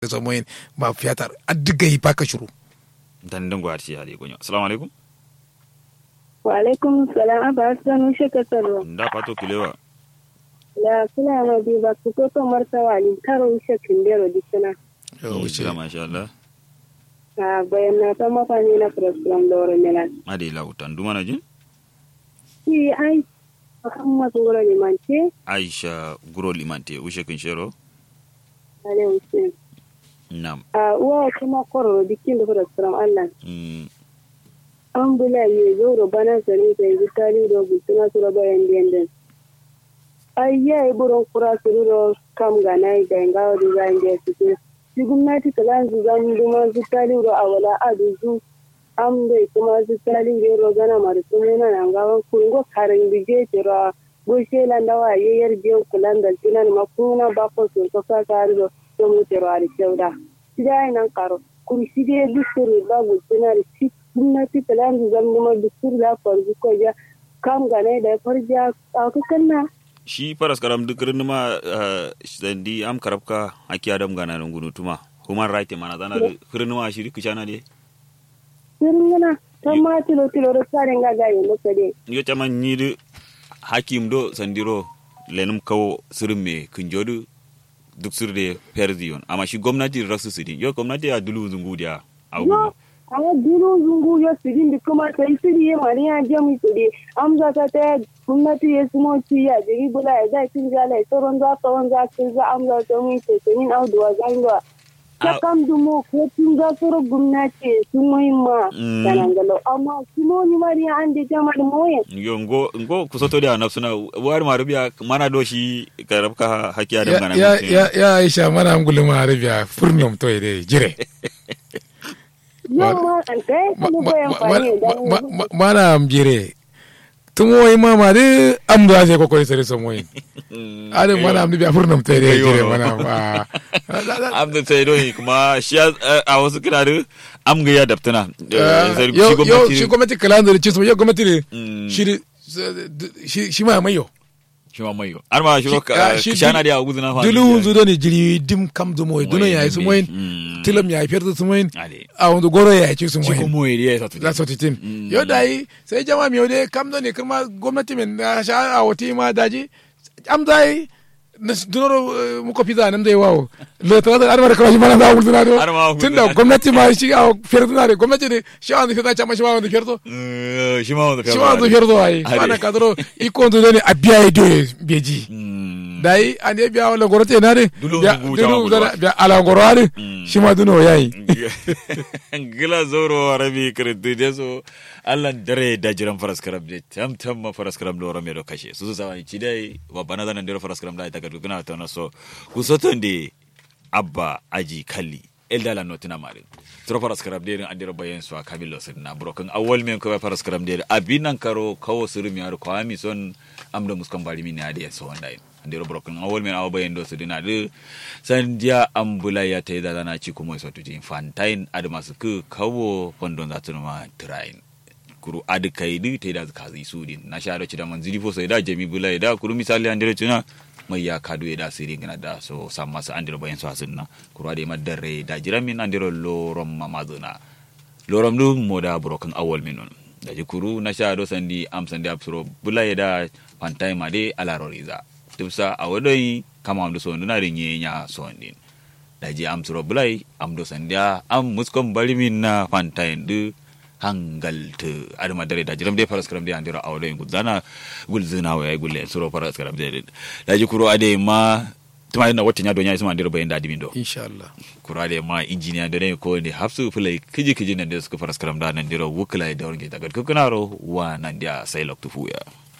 somoyin ma fiyatar addiga yi paka shuru dan dan gwati ya gonyo assalamu alaikum wa alaikum salam aba sanu sheka salo nda pato kilewa la kula ma bi ba ku ko to marta wali karo shekin dero dikana yo wuce kila masha Allah a bayan na ta mafani na program loro melan ade la utan duma na jin ki ai Muhammad ngoro ni manche Aisha guro limante ushe kin shero ale usin nam a uwa kuma koro dikin da program Allah mm an bula ye zoro bana sani ta yi tali do gutuna sura bayan den ai ya yi buron kura suru do kam ga nai da ngawo design da su shi gwamnati ta lan zu zan duma su tali do awala adu zu am bai kuma su tali do ro gana mar kuma na nan gawan kungo karin bige tira bushe lan dawa ye yar je kulan da tinan makuna ba ko su to ka ka do to mu tira ari sauda sidai nan karo kun sige dusuru ba gutuna shi gwamnati ta lan zu zan duma dusuru da farzu ko ja kam ga nai da farja a kukanna shi faras karam duk rin ma sandi am karabka haki adam gana nan gunu tuma human right mana zana hirin ma shi kishana de sirngana tamma tilo tilo ro sare nga ga yelo kade yo chama nyidu hakim do sandiro lenum kawo sirin me kunjodu duk sirde perdiyon amma shi gwamnati rasu sidin yo gwamnati ya dulu zungu dia yo awa duro zungu yo sidin di kuma sai siri ye mari ya je mu sidi amza ta ta gwamnati ya sumo ci ya jigi bula ya dai tin jala ya toron za ta wanza kin za amza ta mu ce tin audu wa zanga ta kam dumo ko tin ga soro gwamnati sun muhimma kanangalo amma sumo ni mari ya ande jama da moye yo ngo ngo kusoto dia nafsuna war marubiya mana do shi karabka haki adam gana ya ya ya aisha mana angulu ma arabiya furnom to ide jire yau ma an kai kuma goyon fani da mana ambire tumo yi mama de am do ase ko ko sere so moy ade mana am biya furnam to ide jire mana ba am da sai do kuma shi a wasu kiraru am ga ya daftana yo yo shi gwamnati kalandar ci so yo gwamnati shi shi ma mayo shi ma mayo ar ma shi ka shana dia guduna fa dulu zudo ni jiri dim kam do moy duno ya su moy tilam ya ferto su moy a wando goro ya ci su moy ko moy dia sa la so titin yo dai sai jama mi ode kam do ne kuma gwamnati men na sha a wati ma daji am dai dunoro muko pizza nam dai wawo le tara da armar kawai mana da wul dunado tunda gwamnati ma shi a ferto na gwamnati ne shi an fita chama shi ma wanda ferto shi ma wanda ferto shi ma wanda ferto ai mana kadro iko ndo ne abiya ido beji dai an ya biya wala gorote na ne dulu biya ala goro ne shi ma duno yayi gila zoro rabi kredu deso Allah dare da jiran faras karam de tam tam ma faras karam do rame do kashe su sa ci dai wa bana zanan dero faras karam da ta gadu guna ta naso ku soton de abba aji kalli eldala notina mare tro faras karam de andiro bayen so kamilo sirna broken awol men ko faras karam de abinan karo kawo sirmi yaro ko ami son amdo muskan bari min ade so wandai andiro broken awol men awo bayen do sirna de san dia ambula ya ta da na ci kuma so tuji fantain adama su ku kawo fondon zatuma train kuru adi kaydi teyda kazi sudin na sharo ci da manzili fo sai da jami bula da kuru misali andere tuna mai ya kadu da siri gina da so samma sa andiro bayan so asinna kuru ade madare da jiramin andiro lorom mamazuna lorom du moda broken awol minun da ji kuru na sharo sandi am sandi absuro bula da pantai made ala roriza tupsa awadoi kama amdo so nduna rinye nya so ndin da ji am suro bulai am do sandia am muskom balimin na pantai du hangalte adama dare da jiram de faras karam de andira awdo en gudana gulzina wa gulle suro faras karam de da ji kuro ade ma tuma na wata nya donya isma andira bayan da dimindo inshallah kuro ade ma engineer da ne ko ne hafsu fulai kiji kiji nan da suka faras karam da nan dira wukla da warge daga kukunaro wa nan dia sai loktu fuya